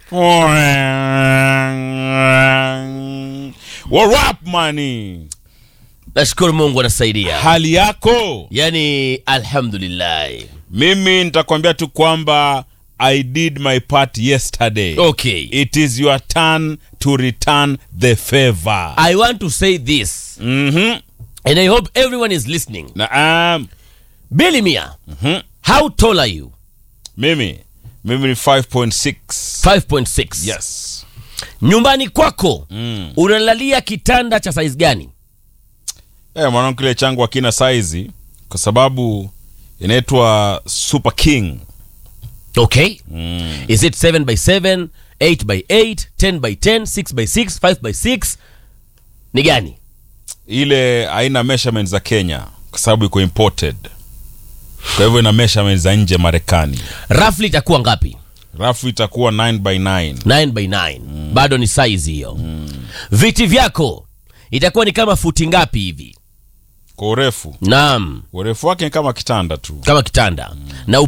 What up money? nashukuru mungu anasaidia Hali yako? yani alhamdulillah Mimi nitakwambia tu kwamba I did my part yesterday. okay It is your turn to return the favor. i want to say this Mhm. and i hope everyone is listening Naam. billy mia Mhm. how tall are you Mimi mimi ni 5.6. 5.6 Yes. nyumbani kwako Mm. unalalia kitanda cha size gani Eh, mwanangu kile changu hakina saizi kwa sababu inaitwa Super King. okay Mm. is it 7 by 7 8 by 8 10 by 10 6 by 6 5 by 6 ni gani Ile haina measurement za Kenya kwa sababu iko imported. Kwa hivyo ina measurement za nje Marekani. roughly itakuwa ngapi Rafu itakuwa 9 by 9. 9 by 9 bado ni size hiyo viti vyako itakuwa ni kama futi ngapi hivi Kwa urefu. naam Urefu wake ni kama kitanda tu. kama kitanda na